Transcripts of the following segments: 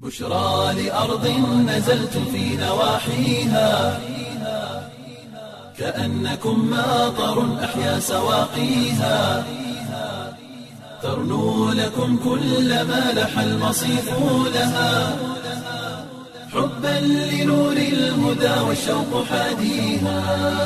بشرى لأرض نزلت في نواحيها كأنكم ماطر أحيا سواقيها ترنو لكم كل ما لح المصيف لها حبا لنور الهدى والشوق حاديها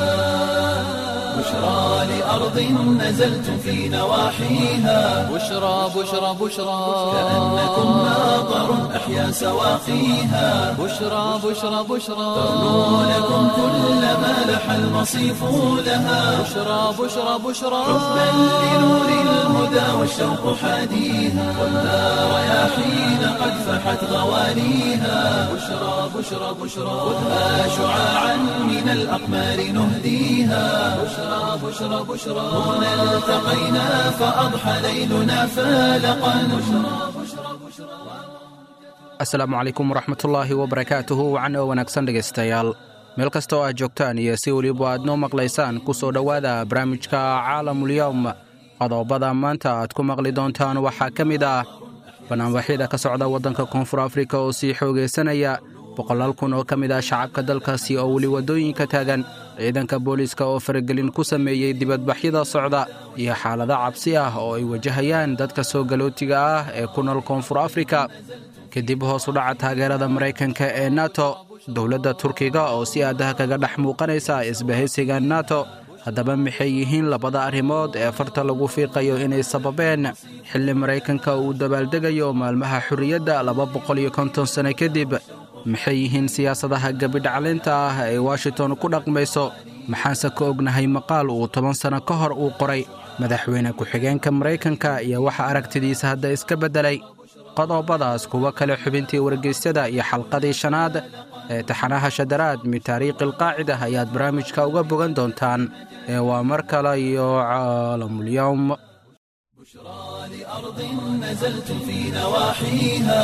بشرى لأرض نزلت في نواحيها بشرى بشرى بشرى كأنكم ماطر أحيا سواقيها بشرى بشرى بشرى ترنو لكم كل ما لح المصيف لها بشرى بشرى بشرى حبا لنور الهدى والشوق حاديها والنار رياحين قد فحت غوانيها بشرى بشرى بشرى خذها شعاعا من الأقمار نهديها بشرى بشرى بشرى هنا التقينا فأضحى ليلنا فالقا بشرى بشرى بشرى asalaamu calaykum waraxmatullaahi wabarakaatuhu wacan oo wanaagsan dhegaystayaal meel kasta oo aad joogtaan iyo si weliba aad noo maqlaysaan ku soo dhowaada barnaamijka caalamulyowm qodobada maanta aad ku maqli doontaan waxaa ka mid ah banaanbaxyada ka socda waddanka koonfur afrika oo sii xoogaysanaya boqolaal kun oo ka mid ah shacabka dalkaasi oo weli waddooyinka taagan ciidanka booliiska oo faragelin ku sameeyey dibadbaxyada socda iyo xaalado cabsi ah oo ay wajahayaan dadka soo galootiga ah ee ku nool koonfur afrika kadib hoos u dhaca taageerada maraykanka ee nato dowladda turkiga oo si aadaha kaga dhex muuqanaysa isbahaysiga nato haddaba maxay yihiin labada arrimood ee farta lagu fiiqayo inay sababeen xilli maraykanka uu dabaaldegayo maalmaha xorriyadda laba boqol iyo konton sano kadib maxay yihiin siyaasadaha gebidhaclinta ah ee washington ku dhaqmayso maxaanse ka ognahay maqaal uu toban sanno ka hor uu qoray madaxweyne ku-xigeenka maraykanka iyo waxa aragtidiisa hadda iska beddelay qodobadaas kuwo kale xubintii wargeysyada iyo xalqadii shanaad ee taxanaha shadaraad min taariikhi alqaacida ayaad barnaamijka uga bogan doontaan ee waa mar kale iyo caalamulyowm بشرى لأرض نزلت في نواحيها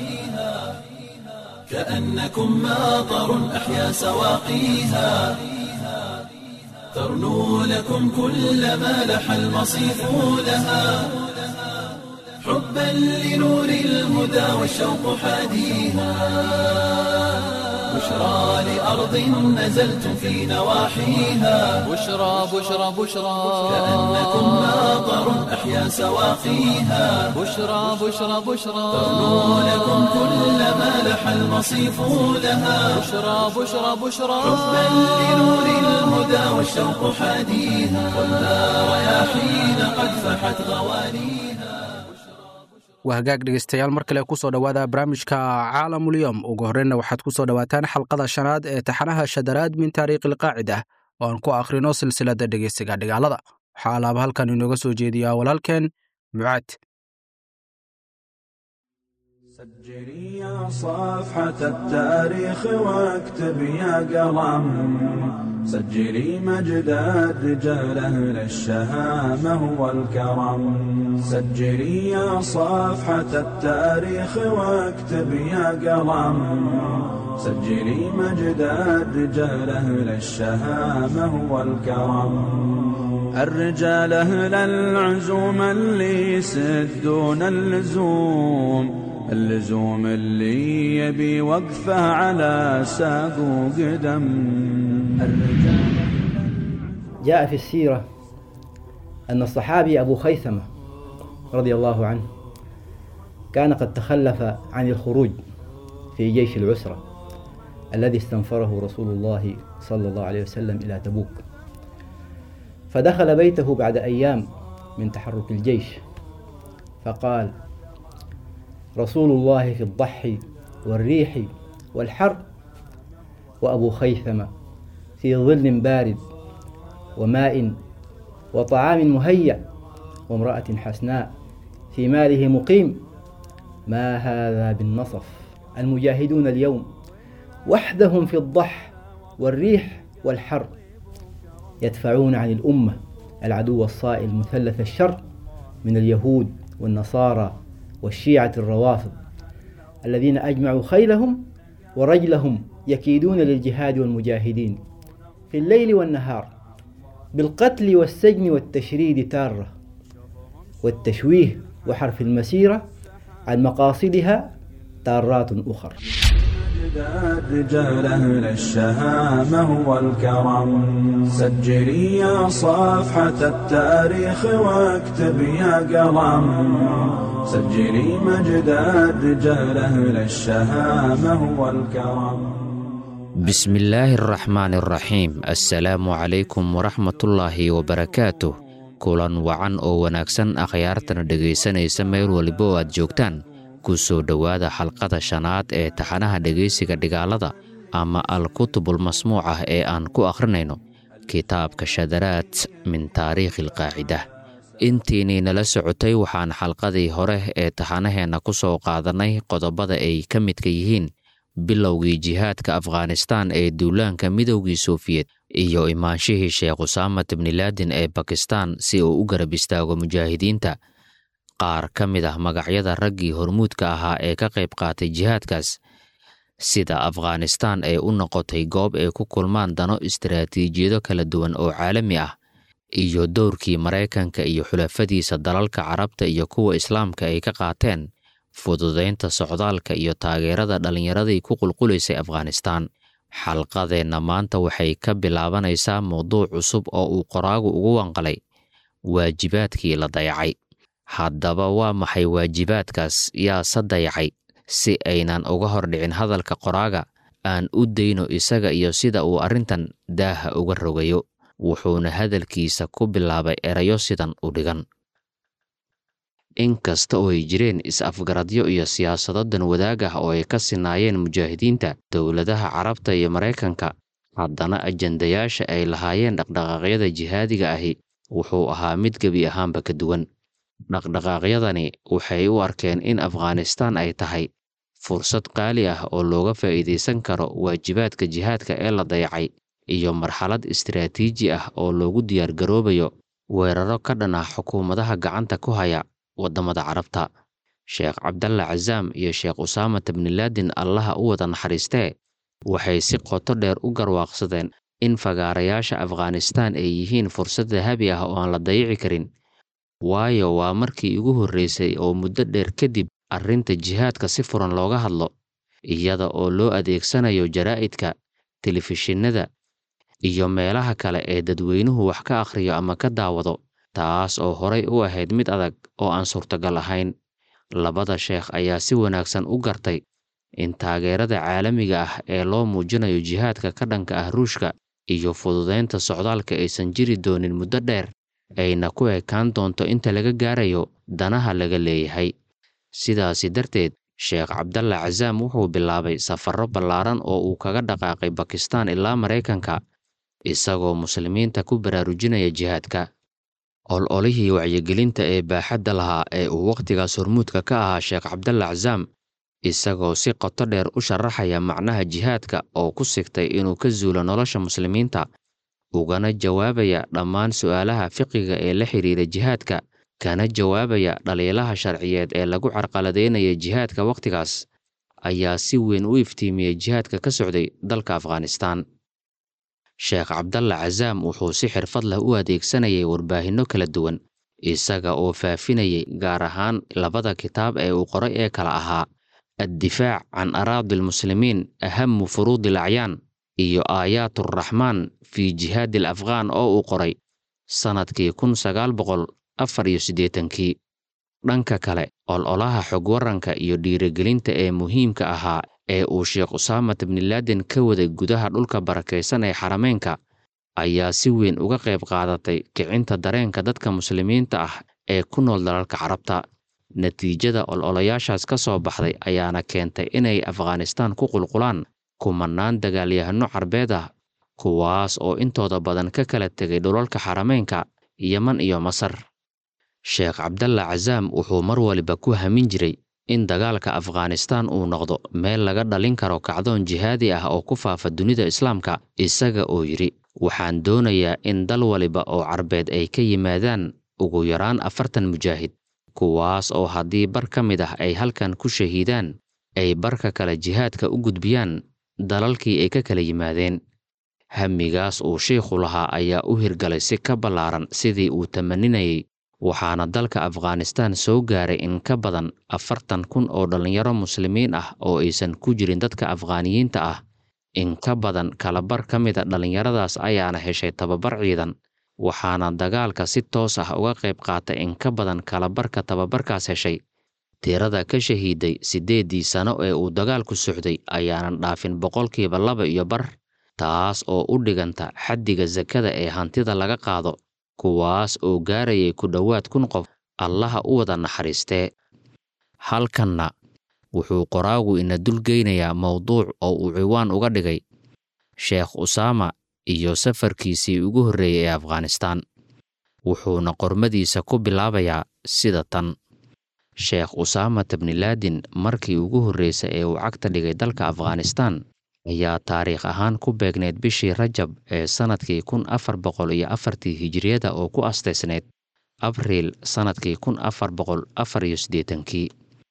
كأنكم ماطر أحيا سواقيها ترنو لكم كل ما لح المصيف لها حبا لنور الهدى والشوق حاديها بشرى لأرض نزلت في نواحيها بشرى بشرى بشرى كأنكم ماطر أحيا سواقيها بشرى بشرى بشرى ترنو لكم كل ما لح المصيف لها بشرى بشرى بشرى حبا لنور الهدى والشوق حاديها والنار رياحين قد فحت غوانيها waa hagaag dhegaystayaal mar kale ku soo dhowaada barnaamijka caalamulyom ugu horreynna waxaad ku soo dhowaataan xalqada shanaad ee taxanaha shadaraad min taariikhi alqaacida oo aan ku akhrino silsiladda dhegaysiga dhigaalada waxaa alaaba halkan inooga soo jeediyaa walaalkeen mucaad سجلي يا صفحة التاريخ واكتب يا قلم سجلي مجد الرجال أهل الشهامة والكرم سجلي يا صفحة التاريخ واكتب يا قلم سجلي مجد الرجال أهل الشهامة والكرم الرجال أهل العزوم اللي يسدون اللزوم اللزوم اللي يبي وقفه على ساق وقدم الرجال جاء في السيرة أن الصحابي أبو خيثمة رضي الله عنه كان قد تخلف عن الخروج في جيش العسرة الذي استنفره رسول الله صلى الله عليه وسلم إلى تبوك فدخل بيته بعد أيام من تحرك الجيش فقال رسول الله في الضحي والريح والحر وأبو خيثمة في ظل بارد وماء وطعام مهيأ وامرأة حسناء في ماله مقيم ما هذا بالنصف المجاهدون اليوم وحدهم في الضح والريح والحر يدفعون عن الأمة العدو الصائل مثلث الشر من اليهود والنصارى والشيعة الروافض الذين أجمعوا خيلهم ورجلهم يكيدون للجهاد والمجاهدين في الليل والنهار بالقتل والسجن والتشريد تارة والتشويه وحرف المسيرة عن مقاصدها دارات أخر مجداد رجال أهل الشهامة والكرم سجلي يا صفحة التاريخ واكتب يا قلم سجلي مجداد رجال أهل الشهامة والكرم بسم الله الرحمن الرحيم السلام عليكم ورحمة الله وبركاته kulan wacan oo wanaagsan akhyaartana dhegaysanaysa meel waliba oo aad joogtaan ku soo dhowaada xalqada shanaad ee taxanaha dhegaysiga dhigaalada ama al-kutubul masmuuc ah ee aan ku akhrinayno kitaabka shadaraad min taariikhi alqaacida intiinii nala socotay waxaan xalqadii hore ee taxanaheenna ku soo qaadannay qodobada ay ka midka yihiin bilowgii jihaadka afghanistaan ee duulaanka midowgii sofiyeet iyo imaanshihii sheekh usaamat bnilaadin ee bakistan si uu u garab istaago mujaahidiinta qaar ka mid ah magacyada raggii hormuudka ahaa ee ka qayb qaatay jihaadkaas sida afghanistaan ee u noqotay goob ay ku kulmaan dano istaraatiijiyado kala duwan oo caalami ah iyo dowrkii maraykanka iyo xulafadiisa dalalka carabta iyo kuwa islaamka ay ka qaateen fududaynta socdaalka iyo taageerada dhallinyaradii ku qulqulaysay afghanistaan xalqadeenna maanta waxay ka bilaabanaysaa mowduuc cusub oo uu qoraagu ugu wanqalay waajibaadkii la dayacay haddaba waa maxay waajibaadkaas yaase dayacay si aynan uga hordhicin hadalka qoraaga aan u dayno isaga iyo sida uu arrintan daaha uga rogayo wuxuuna hadalkiisa ku bilaabay erayo sidan u dhigan inkasta oo ay jireen is-afgaradyo iyo siyaasado dan wadaag ah oo ay ka sinaayeen mujaahidiinta dowladaha carabta iyo maraykanka haddana ajandayaasha ay lahaayeen dhaqdhaqaaqyada jihaadiga ahi wuxuu ahaa mid gebi ahaanba ka duwan dhaqdhaqaaqyadani waxay u arkeen in afghanistaan ay tahay fursad qaali ah oo looga faa'iidaysan karo waajibaadka jihaadka ee la dayacay iyo marxalad istiraatiiji ah oo loogu diyaargaroobayo weeraro ka dhan ah xukuumadaha gacanta ku haya waddamada carabta sheekh cabdalla casaam iyo sheekh usaamat bnilaadin allaha u wada naxariistee waxay si qoto dheer u garwaaqsadeen in fagaarayaasha afghanistaan ay yihiin fursad dahabi ah oo aan la dayici karin waayo waa markii ugu horreysay oo muddo dheer kadib arrinta jihaadka si furan looga hadlo iyada oo loo adeegsanayo jaraa'idka telefishinada iyo meelaha kale ee dadweynuhu wax ka akhriyo ama ka daawado taas oo horay u ahayd mid adag oo aan suurtagal ahayn labada sheekh ayaa si wanaagsan u gartay in taageerada caalamiga ah ee loo muujinayo jihaadka ka dhanka ah ruushka iyo fududaynta socdaalka aysan jiri doonin muddo dheer ayna ku ekaan doonto inta laga gaarayo danaha laga leeyahay sidaasi darteed sheekh cabdalla casaam wuxuu bilaabay safarro ballaaran oo uu kaga dhaqaaqay bakistaan ilaa maraykanka isagoo muslimiinta ku baraarujinaya jihaadka ololihii wacyigelinta ee baaxadda lahaa ee uu wakhtigaas hormuudka ka ahaa sheekh cabdalla casaam isagoo si qoto dheer u sharaxaya macnaha jihaadka oo ku sigtay inuu ka zuulo nolosha muslimiinta ugana jawaabaya dhammaan su'aalaha fiqiga ee la xidhiira jihaadka kana jawaabaya dhaliilaha sharciyeed ee lagu carqaladeynaya jihaadka wakhtigaas ayaa si weyn u iftiimiyey jihaadka ka socday dalka afghanistaan sheekh cabdalla casaam wuxuu si xirfad leh u adeegsanayay warbaahinno kala duwan isaga oo faafinayay gaar ahaan labada kitaab ee uu qoray ee kala ahaa addifaac can araadi almuslimiin ahamu furuudi alacyaan iyo aayaat araxmaan fii jihaadi al afghaan oo uu qoray sannadkii kun sagaal boqol afar iyo siddeetankii dhanka kale ololaha xog waranka iyo dhiirigelinta ee muhiimka ahaa ee uu sheekh usaamat bnilaadin ka waday gudaha dhulka barakaysan ee xarameynka ayaa si weyn uga qayb qaadatay kicinta dareenka dadka muslimiinta ah ee ku nool dalalka carabta natiijada ololayaashaas ka soo baxday ayaana keentay inay afghanistaan ku qulqulaan kumannaan dagaalyahano carbeed ah kuwaas oo intooda badan ka kala tegay dhulalka xarameynka yeman iyo masar sheekh cabdalla casaam wuxuu mar waliba ku hamin jiray in dagaalka afghanistaan uu noqdo meel laga dhalin karo kacdoon jihaadi ah oo ku faafa dunida islaamka isaga oo yidhi waxaan doonayaa in dal waliba oo carbeed ay ka yimaadaan ugu yaraan afartan mujaahid kuwaas oo haddii bar ka mid ah ay halkan ku shahiidaan ay barka kale jihaadka u gudbiyaan dalalkii ay ka kala yimaadeen hamigaas uu shiikhu lahaa ayaa u hirgalay si ka ballaaran sidii uu tamaninayay waxaana dalka afghanistaan soo gaaray in ka badan afartan kun oo dhallinyaro muslimiin ah oo aysan ku jirin dadka afghaaniyiinta ah in ka badan kalabar ka mid a dhallinyaradaas ayaana heshay tababar ciidan waxaana dagaalka si toos ah uga qayb qaatay in ka badan kalabarka tababarkaas heshay tirada ka shahiiday siddeeddii sano ee uu dagaalku socday ayaanan dhaafin boqolkiiba laba iyo bar taas oo u dhiganta xaddiga sakada ee hantida laga qaado kuwaas oo gaarayay ku dhowaad kun qof allaha u wada naxariistee halkanna wuxuu qoraagu ina dulgeynayaa mowduuc oo uu ciwaan uga dhigay sheekh usaama iyo safarkiisii ugu horreeyey ee afghanistaan wuxuuna qormadiisa ku bilaabayaa sida tan sheekh usaama tabnilaadin markii ugu horreysay ee uu cagta dhigay dalka afghanistaan ayaa taariikh ahaan ku beegneyd bishii rajab ee sannadkii kun afar boqol iyo afartii hijiriyada oo ku astaysnayd abriil sannadkii kun afar boqol afar iyo siddeetankii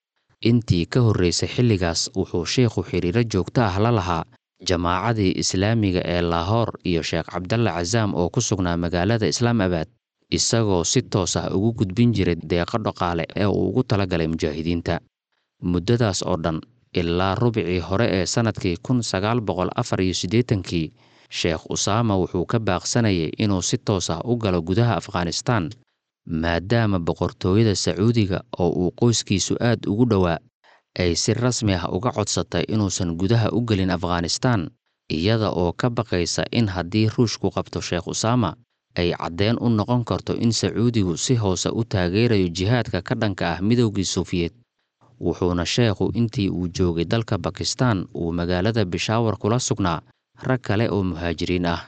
intii ka horreysay xilligaas wuxuu sheikhu xidhiiro joogto ah la lahaa jamaacadii islaamiga ee laahoor iyo sheekh cabdalla casaam oo ku sugnaa magaalada islaamabad isagoo si toos ah ugu gudbin jiray deeqo dhaqaale ee uu ugu talagalay mujaahidiinta muddadaas oo dhan ilaa rubicii hore ee sannadkii kun sagaal boqol afar iyo siddeetankii sheekh usaama wuxuu ka baaqsanayay inuu si toos ah u galo gudaha afghanistaan maadaama boqortooyada sacuudiga oo uu qoyskiisu aad ugu dhowaa ay si rasmi ah uga codsatay inuusan gudaha u gelin afghanistaan iyada oo ka baqaysa in haddii ruushku qabto sheekh usaama ay caddeen u noqon karto in sacuudigu si hoose u taageerayo jihaadka ka dhanka ah midowgii suufiyeed wuxuuna sheekhu intii uu joogay dalka bakistaan uu magaalada bishaawar kula sugnaa rag kale oo muhaajiriin ah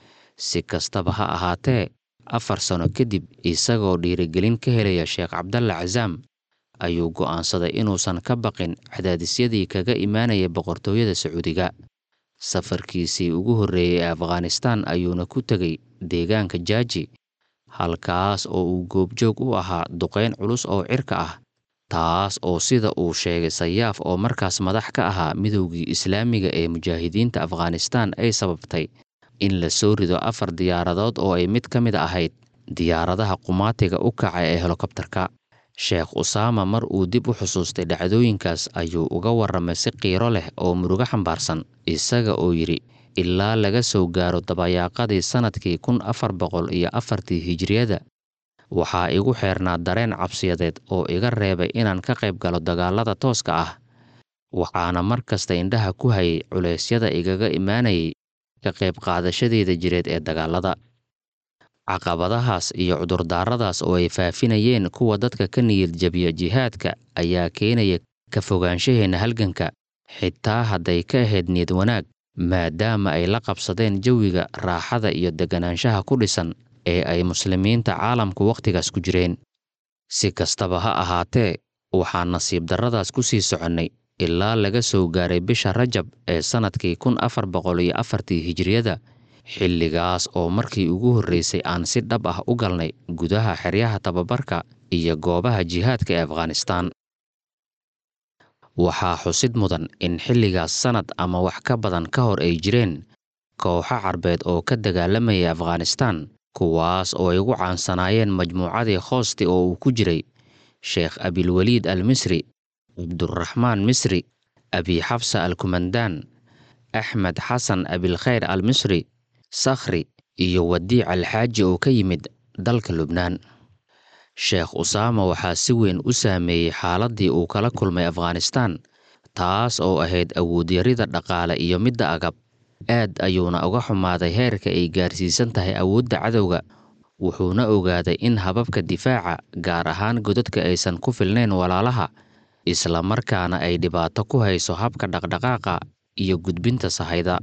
si kastaba ha ahaatee afar sano kadib isagoo dhiirigelin ka helaya sheekh cabdalla casaam ayuu go'aansaday inuusan ka baqin cadaadisyadii kaga imaanaya boqortooyada sacuudiga safarkiisii ugu horreeyey ee afghanistaan ayuuna ku tegey deegaanka jaaji halkaas oo uu goobjoog u ahaa duqayn culus oo cirka ah taas oo sida uu sheegay sayaaf oo markaas madax ka ahaa midowgii islaamiga ee mujaahidiinta afghanistaan ay sababtay in la soo rido afar diyaaradood oo ay mid ka mid ahayd diyaaradaha qumaatiga u kaca ee helikobtarka sheekh usaama mar uu dib u xusuustay dhacdooyinkaas ayuu uga warramay si qiiro leh oo murugo xambaarsan isaga oo yidhi ilaa laga soo gaaro dabayaaqadii sannadkii kun afar boqol iyo afartii hijiriyada waxaa igu xeernaa dareen cabsiyadeed oo iga reebay inaan ka qayb galo dagaalada tooska ah waxaana mar kasta indhaha ku hayay culeysyada igaga imaanayay ka qayb qaadashadeeda jireed ee dagaalada caqabadahaas iyo cudurdaaradaas oo ay faafinayeen kuwa dadka ka niyad jabiya jihaadka ayaa keenaya ka fogaanshaheenna halganka xitaa hadday ka ahayd niyad wanaag maadaama ay la qabsadeen jawiga raaxada iyo deganaanshaha ku dhisan ee ay muslimiinta caalamku wakhtigaas ku jireen si kastaba ha ahaatee waxaan nasiib darradaas ku sii soconnay ilaa laga soo gaaray bisha rajab ee sannadkii kun afar boqol iyo afartii hijiriyada xilligaas oo markii ugu horreysay aan si dhab ah u galnay gudaha xeryaha tababarka iyo goobaha jihaadka ee afghanistaan waxaa xusid mudan in xilligaas sannad ama wax ka badan ka hor ay jireen kooxo carbeed oo ka dagaalamaya afghanistaan kuwaas oo ay ugu caansanaayeen majmuucadii khoosti oo uu ku jiray sheekh abilweliid al misri cabduraxmaan misri abi xabsa al kumandaan axmed xasan abilkhayr al misri sakhri iyo wadiic alxaaji oo ka yimid dalka lubnaan sheekh usaama waxaa si weyn u saameeyey xaaladdii uu kala kulmay afghanistaan taas oo ahayd awoodyarida dhaqaale iyo midda agab aad ayuuna uga xumaaday heerka ay gaarsiisan tahay awoodda cadowga wuxuuna ogaaday in hababka difaaca gaar ahaan godadka aysan ku filnayn walaalaha isla markaana ay dhibaato ku hayso habka dhaqdhaqaaqa iyo gudbinta sahayda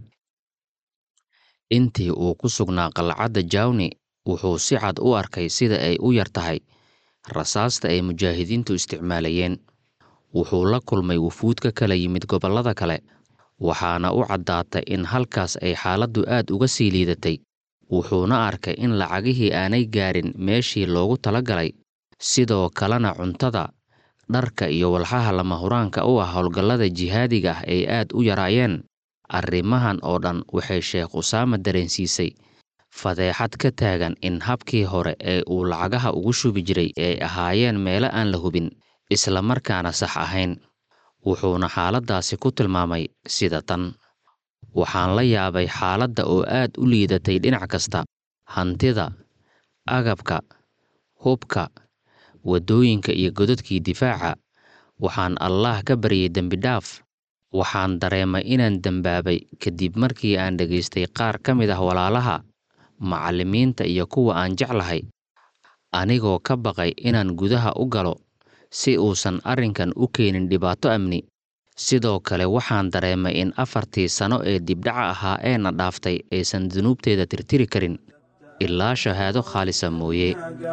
intii uu ku sugnaa qalcadda jawni wuxuu si cad u arkay sida ay u yar tahay rasaasta ay mujaahidiintu isticmaalayeen wuxuu la kulmay wufuud ka kala yimid gobollada kale waxaana u caddaatay in halkaas ay xaaladdu aad uga sii liidatay wuxuuna arkay in lacagihii aanay gaarin meeshii loogu talagalay sidoo kalena cuntada dharka iyo walxaha lama huraanka u ah howlgallada jihaadiga ah ay aad u yaraayeen arrimahan oo dhan waxay sheekh usaama dareensiisay fadeexad ka taagan in habkii hore ee uu lacagaha ugu shubi jiray ay ahaayeen meelo aan la hubin isla markaana sax ahayn wuxuuna xaaladdaasi ku tilmaamay sida tan waxaan la yaabay xaaladda oo aad u liidatay dhinac kasta hantida agabka hubka waddooyinka iyo godadkii difaaca waxaan allaah ka baryay dembidhaaf waxaan dareemay inaan dembaabay kadib markii aan dhegaystay qaar ka mid ah walaalaha macallimiinta iyo kuwa aan jeclahay anigoo ka baqay inaan gudaha u galo si uusan arrinkan u keenin dhibaato amni sidoo kale waxaan dareemay in afartii sano ee dibdhaca ahaa eena dhaaftay aysan dunuubteeda tirtiri karin ilaa shahaado khaalisa mooye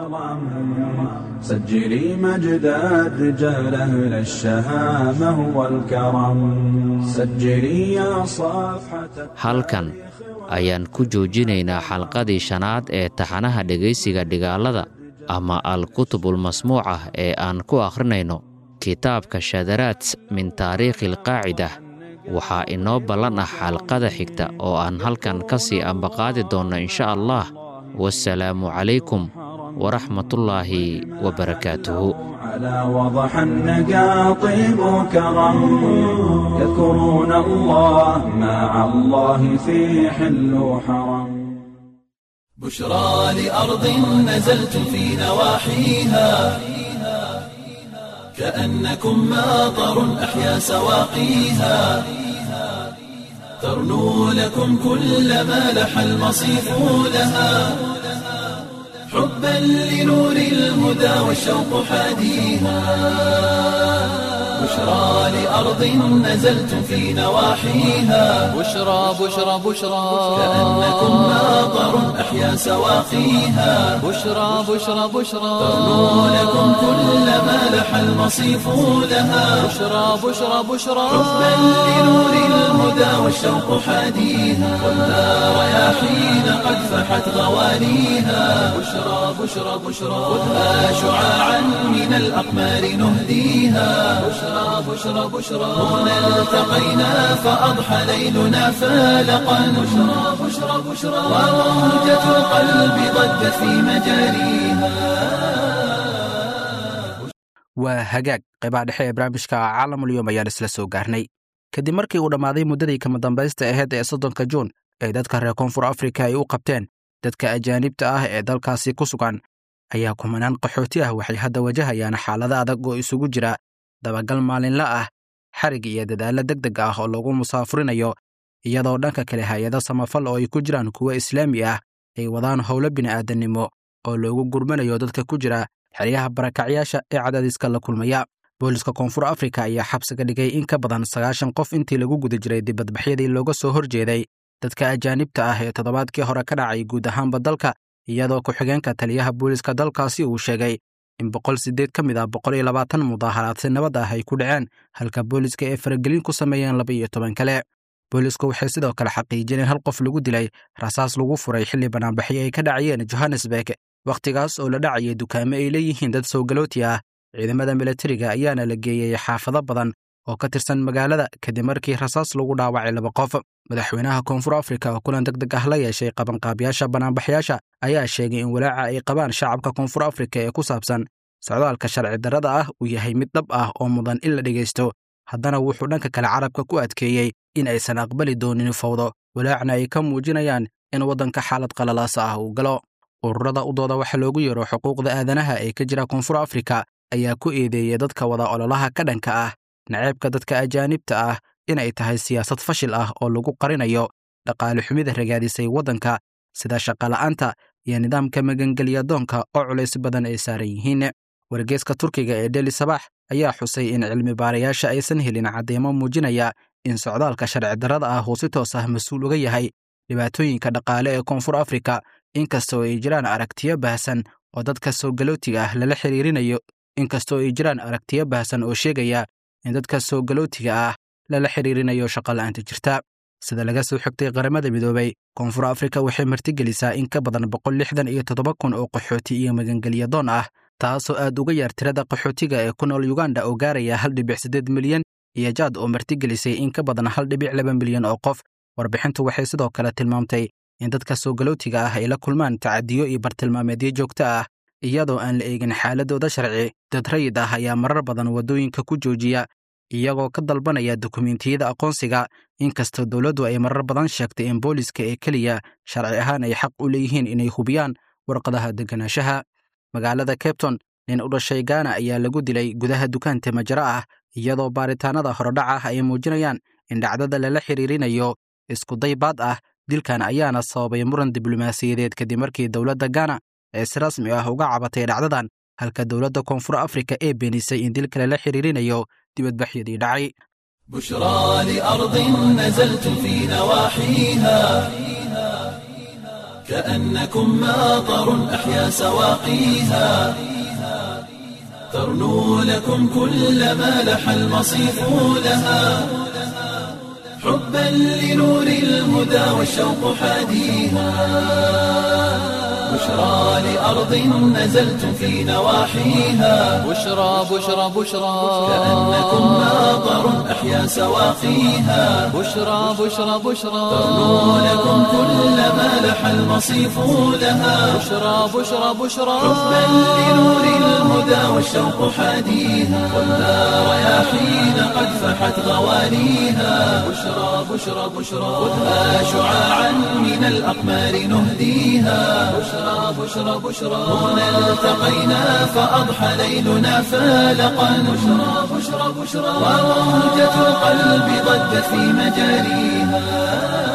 سجلي مجد الرجال أهل الشهامة والكرم سجلي يا صفحة halkan ayaan ku joojinaynaa xalqadii shanaad ee taxanaha dhegaysiga dhigaalada ama al-kutubulmasmuuc ah ee aan ku akhrinayno kitaabka shadaraat min taariikhi alqaacida waxaa inoo ballan ah xalqada xigta oo aan halkan ka sii ambaqaadi doonno insha allah wasalaamu calaykum waraxmatullaahi wabarakaatuhu على وضح النقا طيب كرم يذكرون الله مع الله في حل وحرم بشرى لأرض نزلت في نواحيها كأنكم ماطر أحيا سواقيها ترنو لكم كل ما لح المصيف لها حبا لنور الهدى والشوق حاديها بشرى لأرض نزلت في نواحيها بشرى بشرى بشرى كأنكم ماطر أحيا سواقيها بشرى بشرى بشرى ترنو لكم كل ما لح المصيف لها بشرى بشرى بشرى حبا لنور الهدى والشوق حاديها والنار رياحين قد فحت غوانيها بشرى بشرى بشرى خذها شعاعا من الأقمار نهديها بشرى بشرى بشرى هنا التقينا فأضحى ليلنا فالقا بشرى بشرى بشرى وروجة القلب ضجت في مجاريها waa hagaag qaybaha dhexe ee barnaamijka caalamulyoom ayaan isla soo gaarnay kadib markii uu dhammaaday muddadii kama dambaysta ahayd ee soddonka juun ee dadka reer koonfur afrika ay u qabteen dadka ajaanibta ah ee dalkaasi ku sugan ayaa kumanaan qaxooti ah waxay hadda wajahayaan xaalado adag oo isugu jira dabagal maalinla ah xarig iyo dadaallo deg deg ah oo lagu musaafurinayo iyadoo dhanka kale hay-ado samafal oo ay ku jiraan kuwo islaami ah ay wadaan howlo bini'aadannimo oo loogu gurmanayo dadka ku jira xeryaha barakacyaasha ee cadaadiska la kulmaya booliska koonfur afrika ayaa xabsiga dhigay in ka badan sagaashan qof intii lagu guda jiray dibadbaxyadii looga soo horjeeday dadka ajaanibta ah ee toddobaadkii hore ka dhacay guud ahaanba dalka iyadoo ku-xigeenka taliyaha booliska dalkaasi uu sheegay in boqol siddeed ka mid ah boqol iyo labaatan mudaaharaad si nabad ah ay ku dhaceen halka booliska ay faragelin ku sameeyeen laba iyo toban kale boolisku waxay sidoo kale xaqiijiyeen in hal qof lagu dilay rasaas lagu furay xilli banaanbaxyo ay ka dhacayeen johannesburg wakhtigaas oo la dhacayay dukaamo ay leeyihiin dad sowgalooti ah ciidamada milatariga ayaana la geeyey xaafado badan oo ka tirsan magaalada kadib markii rasaas lagu dhaawacay laba qof madaxweynaha koonfur afrika oo kulan deg deg ah la yeeshay qabanqaabiyaasha banaanbaxyaasha ayaa sheegay in walaaca ay qabaan shacabka koonfur afrika ee ku saabsan socdaalka sharci darrada ah uu yahay mid dhab ah oo mudan in la dhegaysto haddana wuxuu dhanka kale carabka ku adkeeyey in aysan aqbali doonin fawdo walaacna ay ka muujinayaan in waddanka xaalad qalalaasa ah uu galo ururada u dooda waxa loogu yeero xuquuqda aadanaha ee ka jira koonfur afrika ayaa ku eedeeyey dadka wada ololaha ka dhanka ah naceebka dadka ajaanibta ah inay tahay siyaasad fashil ah oo lagu qarinayo dhaqaale xumida ragaadisay waddanka sida shaqala'aanta iyo nidaamka magangelya doonka oo culays badan ay saaran yihiin wargeeska turkiga ee deli sabax ayaa xusay in cilmi baarayaasha aysan helin caddeemo muujinaya in socdaalka sharci darrada ah uu si toos ah mas-uul uga yahay dhibaatooyinka dhaqaale ee koonfur afrika inkastoo ay jiraan aragtiyo baahsan oo dadka soogalootiga ah lala xiriirinayo inkastoo ay jiraan aragtiyo baahsan oo sheegaya in dadka soogalootiga ah lala xiriirinayo shaqola'aanta jirta sida laga soo xigtay qaramada midoobay koonfur afrika waxay martigelisaa in ka badan boqol lixdan iyo toddoba kun oo qaxooti iyo magangelya doon ah taasoo aad uga yaar tirada qaxootiga ee ku nool yuganda oo gaaraya hal dhibic siddeed milyan iyo jaad oo martigelisay in ka badan hal dhibic laba milyan oo qof warbixintu waxay sidoo kale tilmaamtay in dadka soo galootiga ah ay la kulmaan tacadiyo iyo bartilmaameedyo joogto ah iyadoo aan la eegin xaaladooda sharci dad rayid ah ayaa marar badan waddooyinka ku joojiya iyagoo ka dalbanaya dukumentiyada aqoonsiga inkastoo dowladdu ay marar badan sheegtay in booliska ee keliya sharci ahaan ay xaq u leeyihiin inay hubiyaan warqadaha deganaanshaha magaalada cabton nin u dhashay gaana ayaa lagu dilay gudaha dukaan temajaro ah iyadoo baaritaanada horodhac ah ay muujinayaan in dhacdada lala xiriirinayo iskuday baad ah dilkan ayaana sababay muran diblomaasiyadeed kadib markii dowladda gaana ee si rasmi ah uga cabatay dhacdadan halka dowladda koonfur afrika ee beenisay in dilka lala xiriirinayo dibadbaxyadii dhacay بشرى لأرض نزلت في نواحيها كأنكم ماطر أحيا سواقيها ترنو لكم كل ما لح المصيف لها حبا لنور الهدى والشوق حاديها بشرى لأرض نزلت في نواحيها بشرى بشرى بشرى كأنكم ماطر أحيا سواقيها بشرى بشرى بشرى ترنو لكم كل ما لح المصيف لها بشرى بشرى بشرى حبا لنور الهدى والشوق حاديها والنار رياحين قد فحت غوانيها بشرى بشرى بشرى خذها شعاعا من الأقمار نهديها بشرى بشرى بشرى هنا التقينا فأضحى ليلنا فالقا بشرى بشرى بشرى وموجة القلب ضجت في مجاريها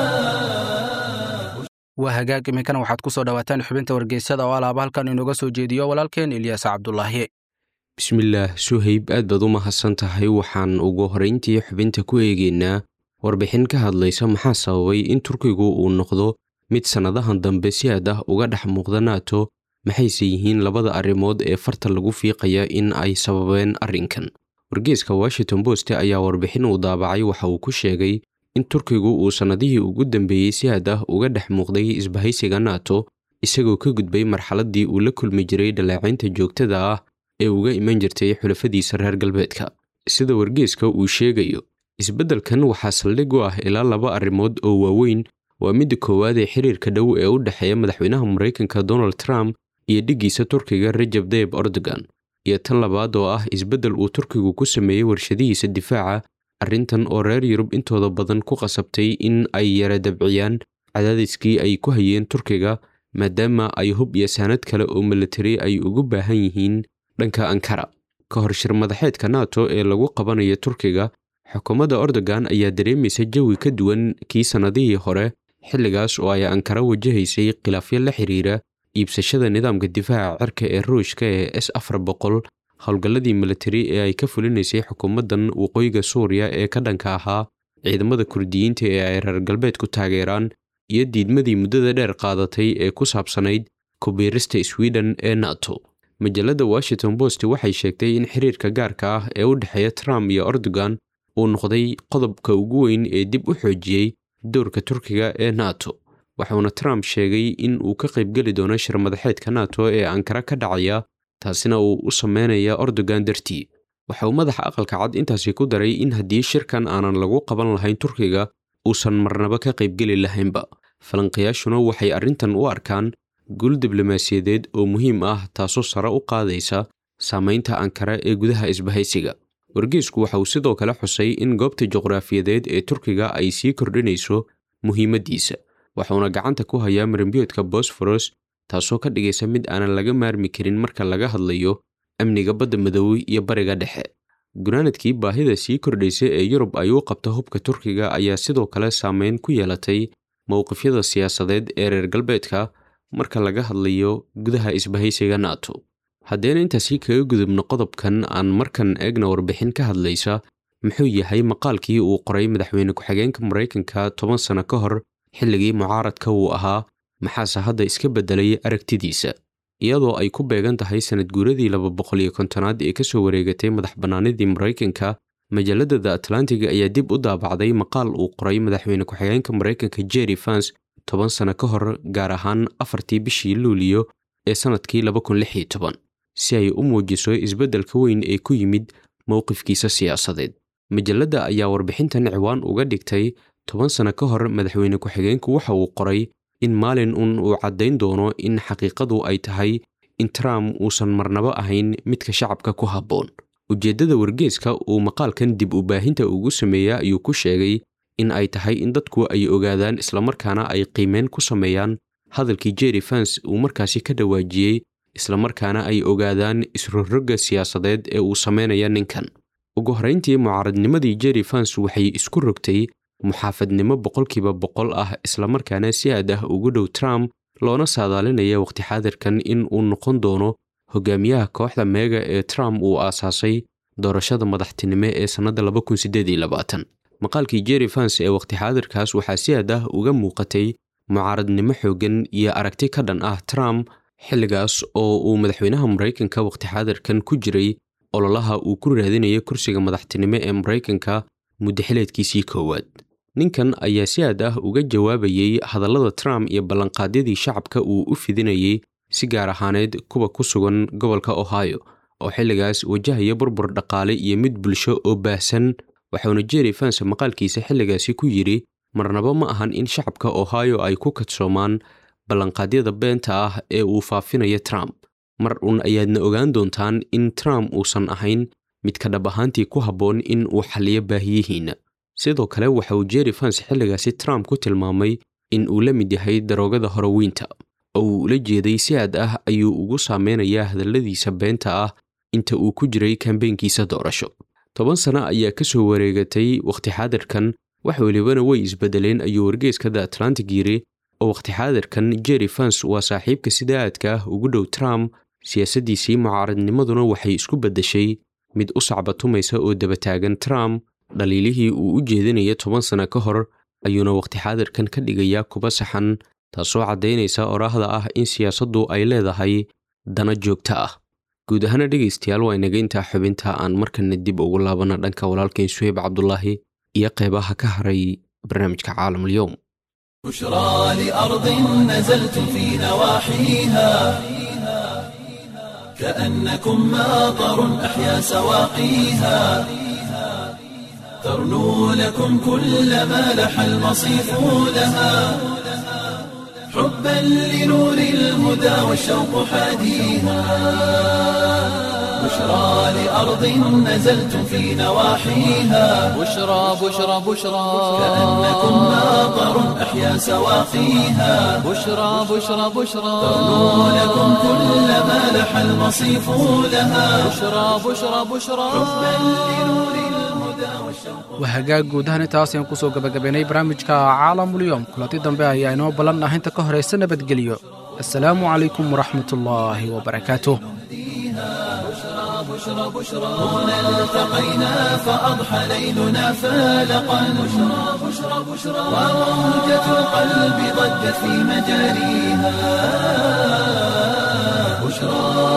waa hagaag iminkana waxaad ku soo dhowaataan xubinta wargeysada oo alaaba halkan inooga soo jeediyo walaalkeen ilyaas cabdulaahi bismillaah suhayb aad baad u mahadsan tahay waxaan ugu horrayntii xubinta ku eegaynaa warbixin ka hadlaysa maxaa sababay in turkigu uu noqdo mid sannadahan dambe si aad ah uga dhex muuqda nato maxayse yihiin labada arrimood ee farta lagu fiiqaya in ay sababeen arrinkan wargeeska washington post ayaa warbixin uu daabacay waxa uu ku sheegay in turkigu uu sannadihii ugu dambeeyey si aad ah uga dhex muuqday isbahaysiga nato isagoo ka gudbay marxaladdii uu la kulmi jiray dhaleecaynta joogtada ah ee uga iman jirtay xulafadiisa reer galbeedka sida wargeeska uu sheegayo isbeddelkan waxaa saldhig u ah ilaa laba arrimood oo waaweyn waa midda koowaad ee xiriirka dhow ee u dhexeeya madaxweynaha maraykanka donald trump iyo dhiggiisa turkiga rajab tayib erdogan iyo tan labaad oo ah isbeddel uu turkigu ku sameeyey warshadihiisa difaaca arrintan oo reer yurub intooda badan ku qasabtay in ay yara dabciyaan cadaadiskii ay ku hayeen turkiga maadaama ay hub iyo saanad kale oo militari ay ugu baahan yihiin dhanka ankara ka hor shir madaxeedka nato ee lagu qabanayo turkiga xukuumadda erdogan ayaa dareemaysa jawi ka duwan kii sannadihii hore xilligaas oo ay ankara wajahaysay khilaafyo la xiriira iibsashada nidaamka difaaca cirka ee ruushka ee s afar boqol howlgalladii militari ee ay ka fulinaysay xukuumaddan waqooyiga suuriya ee ka dhanka ahaa ciidamada kurdiyiinta ee ay reer galbeedku taageeraan iyo diidmadii muddada dheer qaadatay ee ku saabsanayd kubiirista sweden ee nato majalladda washington post waxay sheegtay in xiriirka gaarka ah ee u dhexeeya trump iyo erdogan uu noqday qodobka ugu weyn ee dib u xoojiyey doorka turkiga ee nato waxauna trump sheegay in uu ka qaybgeli doono shir madaxeedka nato ee ankara ka dhacaya taasina uu u sameynaya erdogan dartii waxa uu madaxa aqalka cad intaasi ku daray in haddii shirkan aanan lagu qaban lahayn turkiga uusan marnaba ka qaybgeli lahaynba falanqayaashuna waxay arrintan u arkaan guul diblomaasiyadeed oo muhiim ah taasoo sare u qaadaysa saamaynta ankara ee gudaha isbahaysiga wargeesku waxa uu sidoo kale xusay in goobta juqraafiyadeed ee turkiga ay sii kordhinayso muhiimaddiisa waxauna gacanta ku hayaa marimbiyoodka bosforos taasoo ka dhigaysa mid aanan laga maarmi karin marka laga hadlayo amniga badda madoobe iyo bariga dhexe gunaanadkii baahida sii kordhaysa ee yurub ay u qabto hubka turkiga ayaa sidoo kale saameyn ku yeelatay mowqifyada siyaasadeed ee reer galbeedka marka laga hadlayo gudaha isbahaysiga nato haddeen intaasi kaga gudubno qodobkan aan markan eegna warbixin ka hadlaysa muxuu yahay maqaalkii uu qoray madaxweyne ku-xigeenka maraykanka toban sano ka hor xilligii mucaaradka uu ahaa maxaase hadda iska beddelay aragtidiisa iyadoo ay ku beegan tahay sanad guuradii laba boqol iyo kontonaad ee ka soo wareegatay madax bannaanidii maraykanka majalladda the atlantic ayaa dib u daabacday maqaal uu qoray madaxweyne ku-xigeenka maraykanka jerry fans toban sano ka hor gaar ahaan afartii bishii luuliyo ee sannadkii laba kun lix iyo toban si ay u muujiso isbeddelka weyn ee ku yimid mowqifkiisa siyaasadeed majalladda ayaa warbixintan ciwaan uga dhigtay toban sano ka hor madaxweyne ku-xigeenku waxa uu qoray in maalin un uu caddayn doono in xaqiiqadu ay tahay in trump uusan marnabo ahayn midka shacabka ku habboon ujeeddada wargeeska uu maqaalkan dib u baahinta ugu sameeya ayuu ku sheegay in ay tahay in dadku ay ogaadaan islamarkaana ay qiimeyn ku sameeyaan hadalkii jerry fans uu markaasi ka dhawaajiyey islamarkaana ay ogaadaan isrorogga siyaasadeed ee uu sameynaya ninkan ugu horrayntii mucaaradnimadii jerry fans waxay isku rogtay muxaafadnimo boqolkiiba boqol ah islamarkaana si aad ah ugu dhow trump loona saadaalinaya waqti xaadirkan in uu noqon doono hogaamiyaha kooxda meega ee trump uu aasaasay doorashada madaxtinimo ee sannadda maqaalkii jerry fans ee waqti xaadirkaas waxaa si aad ah uga muuqatay mucaaradnimo xooggan iyo aragti ka dhan ah trump xilligaas oo uu madaxweynaha maraykanka waqti xaadirkan ku jiray ololaha uu ku raadinaya kursiga madaxtinimo ee maraykanka muddaxileedkiisii koowaad ninkan ayaa si aad ah uga jawaabayey hadallada trump iyo ballanqaadyadii shacabka uu u fidinayey si gaar ahaaneed kuwa ku sugan gobolka ohio oo xilligaas wajahaya burbur dhaqaale iyo mid bulsho oo baahsan waxauna jerry fans maqaalkiisa xilligaasi ku yidhi marnaba ma ahan in shacabka ohio ay ku kadsoomaan ballanqaadyada beenta ah ee uu faafinaya trump mar un ayaadna ogaan doontaan in trump uusan ahayn midka dhab ahaantii ku habboon in uu xalliyo baahiyihiinna sidoo kale waxa uu jerry fans xilligaasi trump ku tilmaamay in uu la mid yahay daroogada horowiinta oo uu ula jeeday si aad ah ayuu ugu saameynayaa hadalladiisa beenta ah inta uu ku jiray kambeynkiisa doorasho toban sano ayaa ka soo wareegatay wakhti xaadirkan wax welibana way isbedeleen ayuu wargeeska the atlantic yiri oo wakhti xaadirkan jerry fans waa saaxiibka sida aadka ah ugu dhow trump siyaasaddiisii mucaaradnimaduna waxay isku beddeshay mid u sacbatumaysa oo dabataagan trump dhaliilihii uu u jeedinaya toban sano ka hor ayuuna wakhti xaadirkan ka dhigayaa kuba saxan taasoo caddaynaysa oraahda ah in siyaasaddu ay leedahay dana joogto ah guud ahaana dhegaystayaal waa inaga intaa xubinta aan markana dib ugu laabana dhanka walaalkeen suheyb cabdulaahi iyo qeybaha ka haray barnaamijka caalamulyoom بشرى لأرض نزلت في نواحيها كأنكم ماطر أحيا سواقيها ترنو لكم كل ما لح المصيف لها حبا لنور الهدى والشوق حاديها بشرى لأرض نزلت في نواحيها بشرى بشرى بشرى كأنكم ماطر أحيا سواقيها بشرى بشرى بشرى ترنو لكم كل ما لح المصيف لها بشرى بشرى بشرى waa hagaag guud ahaan intaas ayaan kusoo gabagabaynay barnaamijka caalamulyoom kulanti dambe ayaa inoo ballan ah inta ka horaysa nabadgelyo assalaamu calaykum waraxmatullaahi wabarakaatuh هنا التقينا فأضحى ليلنا فالقا بشرى بشرى بشرى وموجة القلب ضجت في مجاريها بشرى